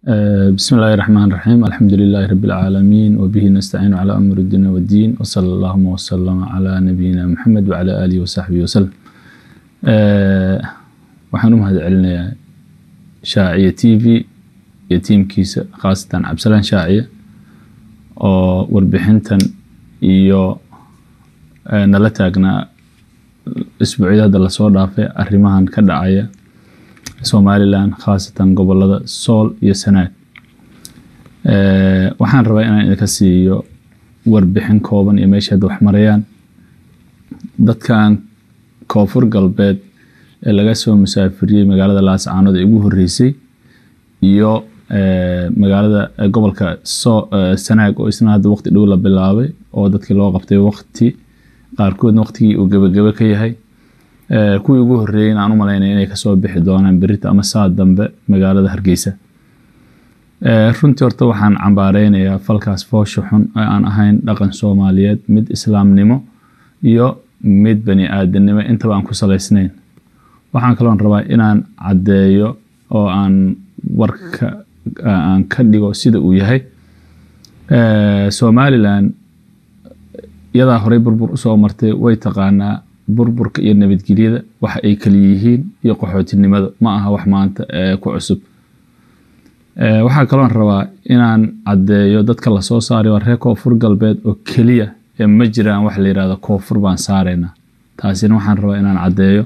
بسم الله الرحمن الرحيم الحمد لله رب العالمين وبه نستعين على أمر الدنيا والدين وصلى اللهم وسلم على نبينا محمد وعلى آله وصحبه وسلم waxaan u mahad celinayaa shaaciya t v iyo tiimkiisa khaasatan cabdisalaan shaaciya oo warbixintan iyo nala taagnaa isbuucyada hadda lasoo dhaafay arrimahan ka dhacaya somalilan khaasatan gobolada sool iyo sanaag waxaan rabaa inaan idinka siiyo warbixin kooban iyo meesha hadda wax marayaan dadkan koonfur galbeed ee laga soo musaafiriyey magaalada laascaanood ee ugu horeysay iyo magaalada gobolka sanaag oo isna hadda waqti dhow la bilaabay oo dadkii loo qabtay waqti qaarkoodna waqtigii uu gebagebe ka yahay kuwii ugu horeeyey aan u malaynaya inay kasoo bixi doonaan berita ama saa dambe magaalada hargeysa runtii horta waxaan cambaareynaya falkaas foosha xun ee aan ahayn dhaqan soomaaliyeed mid islaamnimo iyo mid bani aadamnimo intaba aan ku salaysnayn waxaan kaloon rabaa inaan caddeeyo oo aan warka aan ka dhigo sida uu yahay somalilan iyadaa horey burbur usoo martay way taqaanaa burburka iyo nabadgelyada waxa ay kala yihiin iyo qaxootinimada ma aha wax maanta ku cusub waxaa kaloon rabaa inaan caddeeyo dadka lasoo saaray waa reer koonfur galbeed oo keliya ee ma jiraan wax la yirahdo koonfur baan saaraynaa taasina waxaan rabaa inaan caddeeyo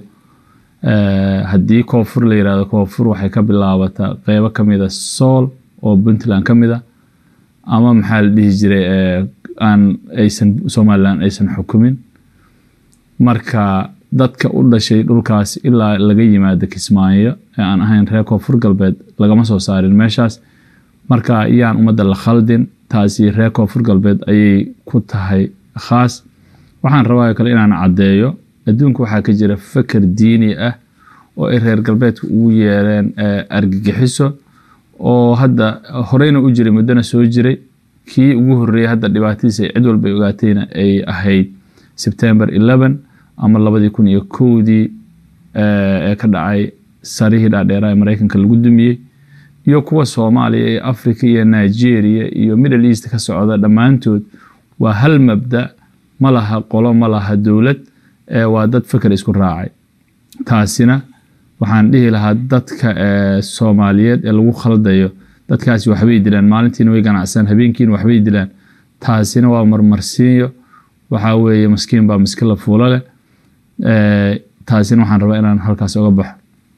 haddii koonfur la yirahdo koonfur waxay ka bilaabataa qeybo kamida sool oo puntland ka mid a ama maxaa la dhihi jiray aan aysan somalilan aysan xukumin marka dadka u dhashay dhulkaas ilaa laga yimaado kismaayo ee aan ahayn reer koonfur galbeed lagama soo saarin meeshaas marka iyaan ummadda la khaldin taasi reer koonfur galbeed ayay ku tahay khaas waxaan rabaa kale inaan caddeeyo adduunka waxaa ka jira faker diini ah oo ay reer galbeedka ugu yeereen argagixiso oo hadda horeyna u jiray muddona soo jiray kii ugu horeeyey hadda dhibaatadiisa cid walba ay ogaatayna ay ahayd sebtember eleven ama labadii kun iyo kowdii ee ka dhacay sarihii dhaadheera ee mareykanka lagu dumiyey iyo kuwa soomaaliya iyo africa iyo nigeria iyo middle east ka socda dhammaantood waa hal mabda ma laha qolo ma laha dowlad waa dad feker isku raacay taasina waxaan dhihi lahaa dadka soomaaliyeed ee lagu khaldayo dadkaasi waxbay dilaan maalintiina way ganacsan habeenkiina waxbay dilaan taasina waa marmarsiinyo waxaa weeye maskiin baa miski la fuulo leh taasina waxaan rabaa inaan halkaas oga baxo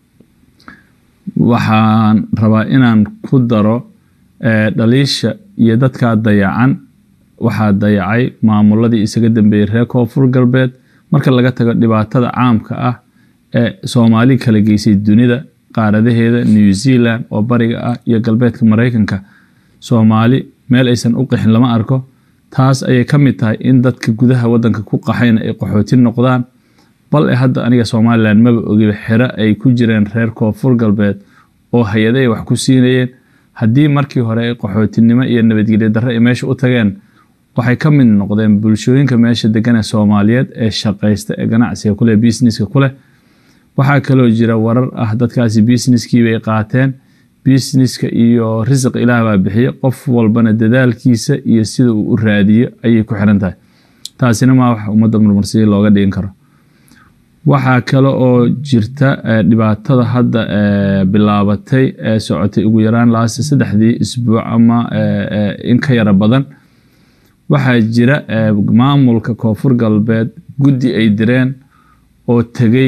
waxaan rabaa inaan ku daro dhaliisha iyo dadkaa dayacan waxaa dayacay maamuladii isaga dambeeyey reer koonfur galbeed marka laga tago dhibaatada caamka ah ee soomaali kala geysay dunida qaaradaheeda new zealand oo bariga ah iyo galbeedka mareykanka soomaali meel aysan u qixin lama arko taas ayay ka mid tahay in dadka gudaha wadanka ku qaxayna ay qaxooti noqdaan bal e hadda aniga somalilan maba ogiba xero ay ku jireen reer koonfur galbeed oo hay-ada ay wax ku siinayeen haddii markii hore ay qaxootinimo iyo nabadgelyo darre ay meesha u tageen waxay ka mid noqdeen bulshooyinka meesha degan ee soomaaliyeed ee shaqaysta ee ganacsiga kuleh businesska kuleh waxaa kaloo jira warar ah dadkaasi businesskiibay qaateen businesska iyo risiq ilaah baa bixiya qof walbana dadaalkiisa iyo sida uu u raadiyo ayay ku xiran tahay taasina maa wax ummadda murmarsiya looga dhigin karo waxaa kale oo jirta dhibaatada hadda bilaabatay ee socotay ugu yaraan laast saddexdii isbuuc ama in ka yara badan waxaa jira maamulka koonfur galbeed guddi ay direen oo tegey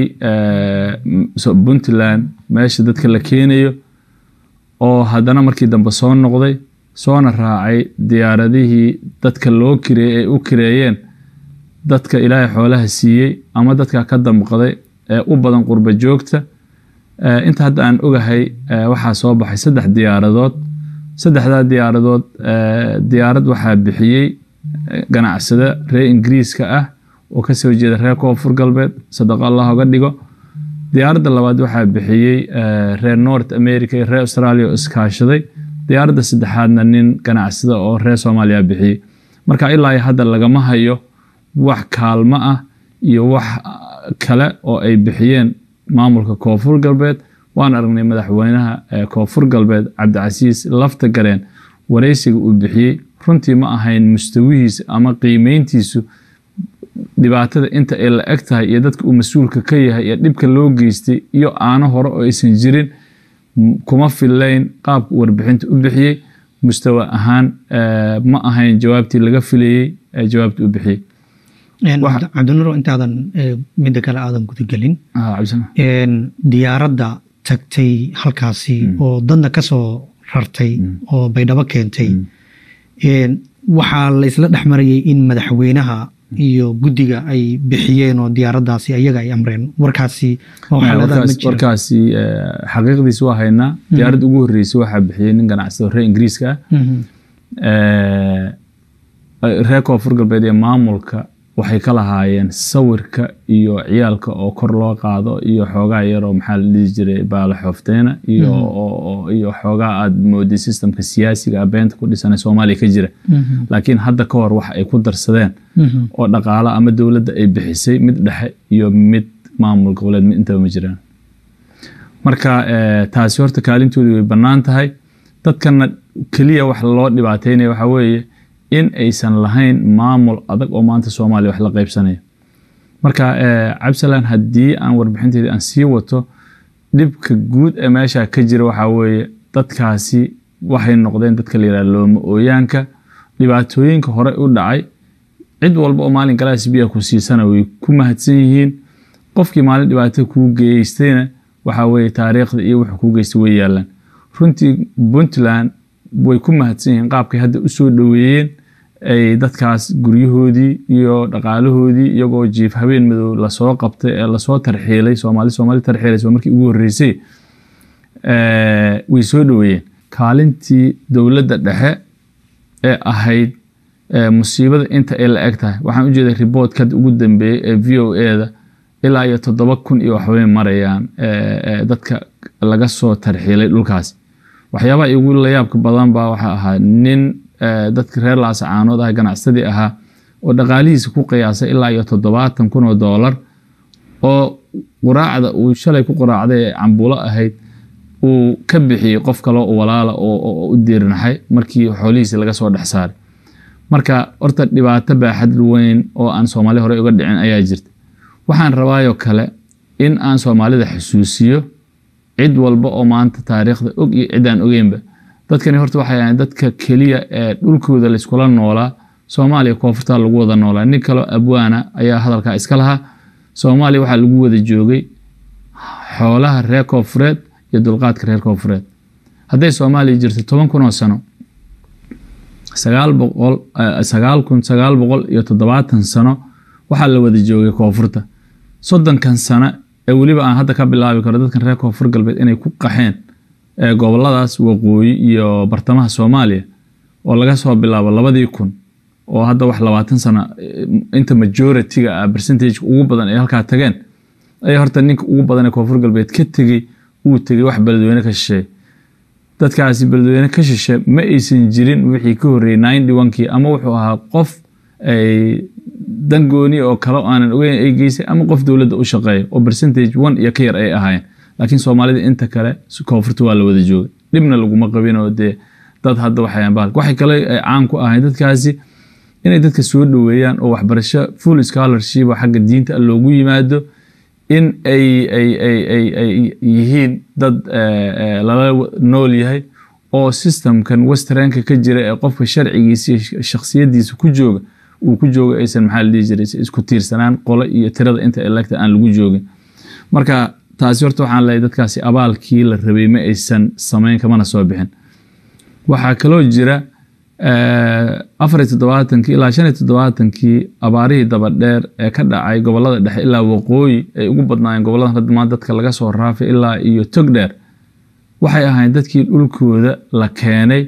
puntland meesha dadka la keenayo oo haddana markii dambe soo noqday soona raacay diyaaradihii dadka loo kireeyey ay u kireeyeen dadka ilaahay xoolaha siiyey ama dadka ka damqaday ee u badan qurba joogta inta hadda aan ogahay waxaa soo baxay saddex diyaaradood saddexdaa diyaaradood diyaarad waxaa bixiyey ganacsada reer ingiriiska ah oo kasoo jeeda reer koonfur galbeed sadaqa allah oga dhigo diyaaradda labaad waxaa bixiyey reer north america iyo reer australia oo iskaashaday diyaaradda saddexaadna nin ganacsada oo reer soomaaliya bixiyey marka ilaa hadda lagama hayo wax kaalmo ah iyo wax kale oo ay bixiyeen maamulka koonfur galbeed waan aragnay madaxweynaha koonfur galbeed cabdicasiis lafta gareen wareysiga uu bixiyey runtii ma ahayn mustawihiisa ama qiimeyntiisu dhibaatada inta ay la eg tahay iyo dadka uu mas-uulka ka yahay iyo dhibka loo geystay iyo aano hore oo aysan jirin kuma filayn qaabka warbixinta u bixiyey mustawa ahaan ma ahayn jawaabtii laga filayey jawaabta u bixiyey cabdinuur intaadan midda kale aadan gudagelin diyaaradda tagtay halkaasi oo dadna kasoo rartay oo baydhabo keentay waxaa la isla dhex marayay in madaxweynaha iyo guddiga ay bixiyeen oo diyaaraddaasi ayaga ay amreen warkaasi warkaasi xaqiiqdiis waa haynaa diyaaradda ugu horreysay waxaa bixiyey nin ganacsado reer ingiriiska ah reer koonfur galbeed ee maamulka waxay ka lahaayeen sawirka iyo ciyaalka oo kor loo qaado iyo xoogaa yaroo maxaa la dhihi jiray baala xoofteena iyo xoogaa aad mooday sistamka siyaasiga ah beenta ku dhisana soomaaliya ka jira laakiin hadda ka hor wax ay ku darsadeen oo dhaqaalo ama dowladda ay bixisay mid dhexe iyo mid maamul goboleed mid intaba ma jiraan marka taasi horta kaalintoodii way bannaan tahay dadkana keliya wax loo dhibaateynaya waxaa weeye in aysan lahayn maamul adag oo maanta soomaaliya wax la qaybsanaya marka cabdisalaan haddii aan warbixinteedii aan sii wato dhibka guud ee meesha ka jira waxaa weeye dadkaasi waxay noqdeen dadka la yidhaha looma ooyaanka dhibaatooyinka hore u dhacay cid walba oo maalin galaas biya ku siisana way ku mahadsan yihiin qofkii maalin dhibaato kuu geystayna waxaa weeye taariikhda iyo wuxuu kuu geystay way yaalaan runtii puntland way ku mahadsan yihiin qaabkay hadda u soo dhoweeyeen ay dadkaas guryahoodii iyo dhaqaalahoodii iyagoo jiif habeen madow lasoo qabtay ee lasoo tarxiilay soomaali soomaali tarxiilaysa markii ugu horreysay way soo dhoweeyeen kaalintii dowladda dhexe ee ahayd musiibada inta ay la eg tahay waxaan ujeeday riboortka hadda ugu dambeeyey ee v o eda ilaa iyo toddoba kun iyo waxbay marayaan dadka laga soo tarxiilay dhulkaas waxyaabaha igu layaabka badan baa waxaa ahaa nin dadka reer laasacaanood ah ganacsadii ahaa oo dhaqaalihiisa ku qiyaasay ilaa iyo toddobaatan kun oo doolar oo quraacda uu shalay ku quraacday ee cambulo ahayd uu ka bixiyey qof kaloo walaala oo u diirnaxay markii xoolihiisi laga soo dhex saaray marka horta dhibaato baaxad weyn oo aan soomaali hore uga dhicin ayaa jirta waxaan rabaayoo kale in aan soomaalida xusuusiyo cid walba oo maanta taariikhda og iyo ciddaan ogeynba dadkani horta waxay ahayn dadka keliya ee dhulkooda layskula noolaa soomaaliya koonfurtaa lagu wada noolaa nin kaloo abwaana ayaa hadalkaa iska lahaa soomaaliya waxaa lagu wada joogay xoolaha reer koonfureed iyo dulqaadka reer koonfureed hadday soomaaliya jirto toban kun oo sano sagaal boqol sagaal kun sagaal boqol iyo toddobaatan sano waxaa la wada joogay koonfurta soddonkan sano ee weliba aan hadda ka bilaabi karo dadkan reer koonfur galbeed inay ku qaxeen goboladaas waqooyi iyo bartamaha soomaaliya oo laga soo bilaabo labadii kun oo hadda wax labaatan sano inta majority-ga ah percentage ugu badan ay halkaa tageen ayaa horta ninka ugu badan ee koonfur galbeed ka tegey uu tegey wax beledweyne ka shisheey dadkaasi beledweyne ka shishe ma aysan jirin wixii ka horreeyey ninety one-kii ama wuxuu ahaa qof ay dan gooni oo kale aanan ogeyn ay geysay ama qof dowladda u shaqeeya oo percentage one iyo ka yar ay ahaayeen laakiin soomaalida inta kale koonfurta waa la wada joogay dhibna laguma qabin oo dee dad hadda waxayaan bahal waxay kale ay caan ku ahayn dadkaasi inay dadka soo dhoweeyaan oo waxbarasho full scholarship oo xagga diinta loogu yimaado in ay ay ay ay ay yihiin dad lala nool yahay oo systemkan westernka ka jira ee qofka sharcigiisa iyo shakhsiyadiisa ku jooga uu ku jooga aysan maxaa la dhihi jiray isku tiirsanaan qole iyo tirada inta electa aan lagu joogin marka taasi horta waxaan leeyahay dadkaasi abaalkii la rabay ma aysan samayn kamana soo bixin waxaa kaloo jira afar iyo toddobaatankii ilaa shan iyo toddobaatankii abaarihii dabadheer ee ka dhacay gobolada dhexe ilaa waqooyi ay ugu badnaayeen goboladan hadda maanta dadka laga soo raafay ilaa iyo togdheer waxay ahayn dadkii dhulkooda la keenay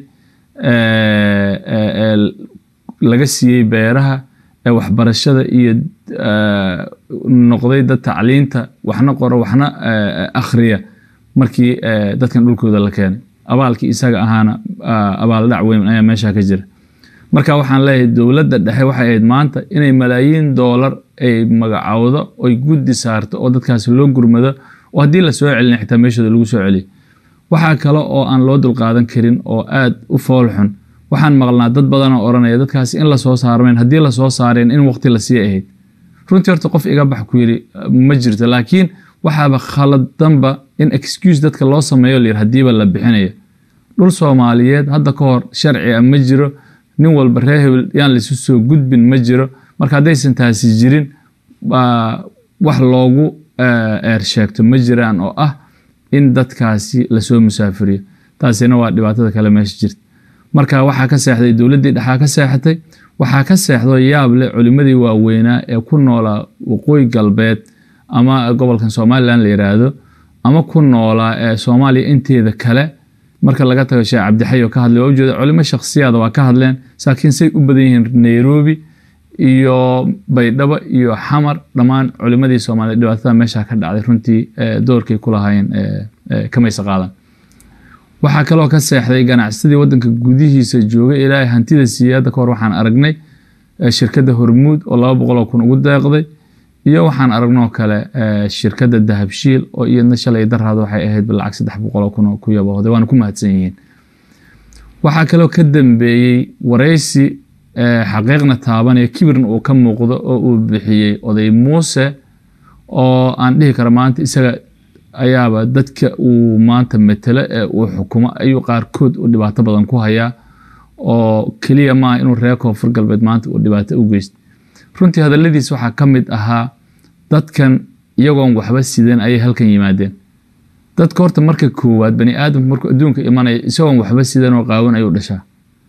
laga siiyey beeraha ee waxbarashada iyo noqday dad tacliinta waxna qoro waxna akhriya markii dadkan dhulkooda la keenay abaalkii isaga ahaana abaaldhac weyn ayaa meesha ka jira marka waxaan leeyahay dowladda dhexe waxay ahayd maanta inay malaayiin doolar ay magacowdo oy guddi saarto oo dadkaasi loo gurmado oo haddii la soo celina xitaa meeshooda lagu soo celiyo waxaa kale oo aan loo dulqaadan karin oo aad u foolxun waxaan maqlnaa dad badan oo odhanaya dadkaasi in lasoo saarmeen haddii lasoo saareen in waqti lasii ahayd runtii horta qof iga bax ku yidhi ma jirto laakiin waxaaba khaladanba in excuse dadka loo sameeyo layidhi haddiiba la bixinayo dhul soomaaliyeed hadda ka hor sharci a ma jiro nin walba reer hebel yaan laisu soo gudbin ma jiro marka haddaysan taasi jirin wax loogu eer sheegto ma jiraan oo ah in dadkaasi lasoo musaafiriyo taasina waa dhibaatada kale meesha jirta marka waxaa ka seexday dowladdii dhexaa ka seexatay waxaa ka seexdo yaab leh culimmadii waaweynaa ee ku noolaa waqooyi galbeed ama gobolkan somalilan la yiraahdo ama ku noolaa ee soomaaliya inteeda kale marka laga tago sheekh cabdixay oo ka hadlay waa ujeeda culimo shakhsiyaada waa ka hadleen laakiin say u badan yihiin nairobi iyo baydhabo iyo xamar dhammaan culimadii soomaaliya dhibaatada meesha ka dhacday runtii doorkay ku lahaayeen kamaysa qaadan waxaa kaloo ka seexday ganacsadii wadanka gudihiisa joogay ilaahay hantida siiyey hadda kahor waxaan aragnay shirkadda hormuud oo laba boqol oo kun ugu deeqday iyo waxaan aragnoo kale shirkadda dahabshiil oo iyadna shalay daraad waxay ahayd lacag saddex boqol oo kun oo ku yabahday waana ku mahadsan yihiin waxaa kaloo ka dambeeyey waraysi xaqiiqna taabanaya kibirna uu ka muuqdo oo uu bixiyey oday muuse oo aan dhihi karo maanta isaga ayaaba dadka uu maanta matelo ee uu xukumo ayuu qaarkood u dhibaato badan ku hayaa oo keliya maaha inuu reer koonfur galbeed maanta uu dhibaato u geysto runtii hadaladiis waxaa ka mid ahaa dadkan iyagoon waxba sidan ayay halkan yimaadeen dadka horta marka koowaad bani aadamku markuu adduunka imanaya isagoon waxba sidan oo qaawan ayuu dhashaa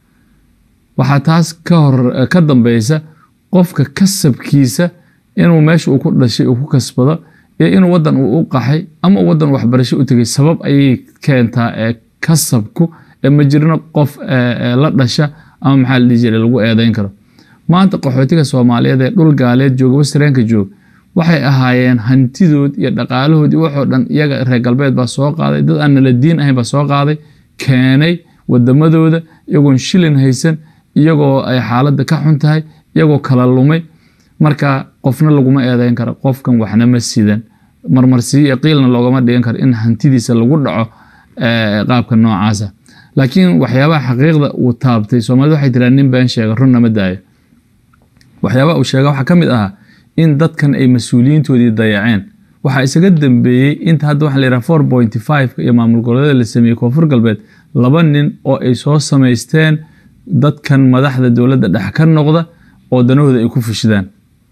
waxaa taas ka hor ka dambeysa qofka kasabkiisa inuu meesha uu ku dhashay uu ku kasbado iyo inuu wadan uu u qaxay ama wadan waxbarasho u tegay sabab ayay keentaa ee kasabku ee ma jirno qof la dhasha ama maxaa la dhihi jiray lagu eedeyn karo maanta qaxootiga soomaaliyeed ee dhul gaaleed jooga wastareenka joog waxay ahaayeen hantidood iyo dhaqaalahood iyo waxoo dhan iyaga reer galbeed baa soo qaaday dad aan nala diin ahayn baa soo qaaday keenay wadamadooda iyagoon shilin haysan iyagoo ay xaaladda ka xun tahay iyagoo kala lumay marka qofna laguma eedeyn karo qofkan waxna ma sidan marmarsiyo qiilna loogama dhigan karo in hantidiisa lagu dhaco qaabka noocaasa laakiin waxyaabaha xaqiiqda uu taabtay soomaalida waxay tiraa nin been sheega runna ma daayo waxyaabaha uu sheega waxaa ka mid ahaa in dadkan ay mas-uuliyiintoodii dayaceen waxaa isaga dambeeyey inta hadda waxa la yidhaha four point five iyo maamul goboleeda la sameeyey koonfur galbeed laba nin oo ay soo samaysteen dadkan madaxda dowladda dhex ka noqda oo danahooda ay ku fushidaan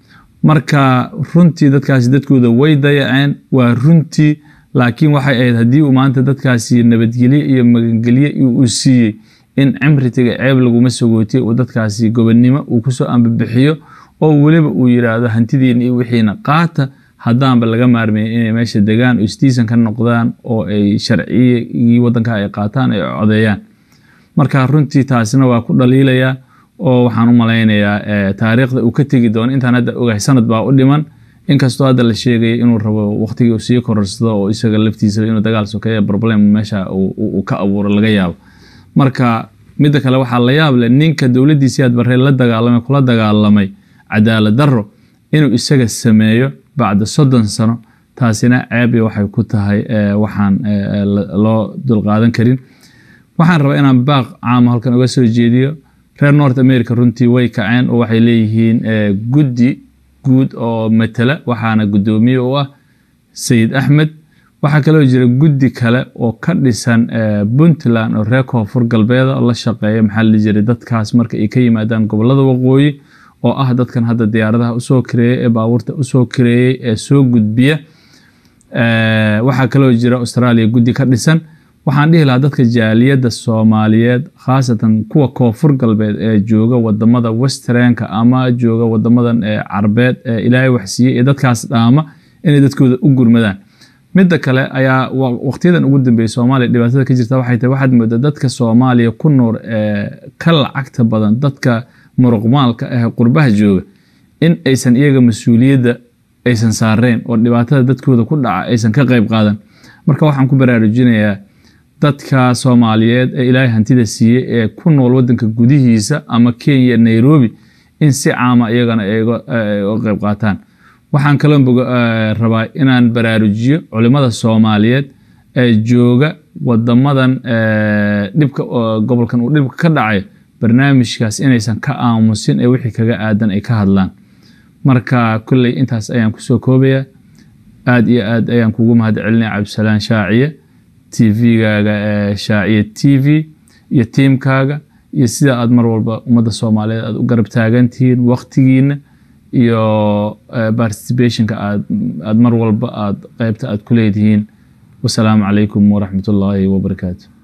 marka runtii dadkaasi dadkooda way dayaceen waa runtii laakiin waxay ahayd haddii uu maanta dadkaasi nabadgelye iyo magangelye uu siiyey in cimritiga ceeb laguma sagootiye uu dadkaasi gobonnimo uu kusoo ambabixiyo oo weliba uu yiraahdo hantidiina iyo wixiina qaata haddaanba laga maarmayn inay meesha degaan oo istiisan ka noqdaan oo ay sharciyigii wadanka ay qaataan ay codeeyaan marka runtii taasina waa ku dhaliilayaa oo waxaan u malaynayaa taariikhda uu ka tegi doono intaan hadda ogahay sanad baa u dhiman inkastoo hadda la sheegaya inuu rabo waqtigii uu sii kororsado oo isaga laftiisa inuu dagaal sokeeya problem meesha uu ka abuuro laga yaabo marka midda kale waxaa la yaab leh ninka dowladdiisii aad barrey la dagaalamay kula dagaalamay cadaalad darro inuu isaga sameeyo bacda soddon sano taasina ceebi waxay ku tahay waxaan loo dulqaadan karin waxaan rabaa inaan baaq caamo halkan uga soo jeediyo reer north america runtii way kaceen oo waxay leeyihiin guddi guud oo matala waxaana guddoomiye u ah sayid axmed waxaa kaloo jira guddi kale oo ka dhisan puntland oo reer koonfur galbeeda oo la shaqeeya maxaa la jiray dadkaas marka ay ka yimaadaan gobolada waqooyi oo ah dadkan hadda diyaaradaha usoo kareeyey ee baabuurta usoo kareeyey ee soo gudbiya waxaa kaloo jira australia guddi ka dhisan waxaan dhihi lahaa dadka jaaliyadda soomaaliyeed khaasatan kuwa koonfur galbeed ee jooga wadamada westrenka ama jooga wadamadan carbeed ee ilaahay waxsiiyey ee dadkaas dhaama inay dadkooda u gurmadaan midda kale ayaa waqtiyadan ugu dambeeyey soomaaliya dhibaatada ka jirta waxay tahay waxaad moodaa dadka soomaaliya ku nool ee ka lacagta badan dadka muruqmaalka ah qurbaha jooga in aysan iyaga mas-uuliyadda aysan saareen oo dhibaatada dadkooda ku dhaca aysan ka qayb qaadan marka waxaan ku baraarujinayaa dadka soomaaliyeed ee ilaahay hantida siiyey ee ku nool wadanka gudihiisa ama kenya nairobi in si caama iyagana ay uga qayb qaataan waxaan kaloo rabaa inaan baraarujiyo culimada soomaaliyeed ee jooga wadamadan dhibka gobolkan uu dhibka ka dhacay barnaamijkaas inaysan ka aamusin ee wixii kaga aadan ay ka hadlaan marka kolley intaas ayaan kusoo koobaya aad iyo aad ayaan kugu mahad celinaya cabdisalaan shaaciye tvgaaga shaaciye t v iyo tiimkaaga iyo sida aad mar walba ummadda soomaaliyeed aad u garab taagantihiin waktigiina iyo participationka aad mar walba aad qeybta aad ku leedihiin wasalaamu calaykum waraxmat ullaahi wabarakaatu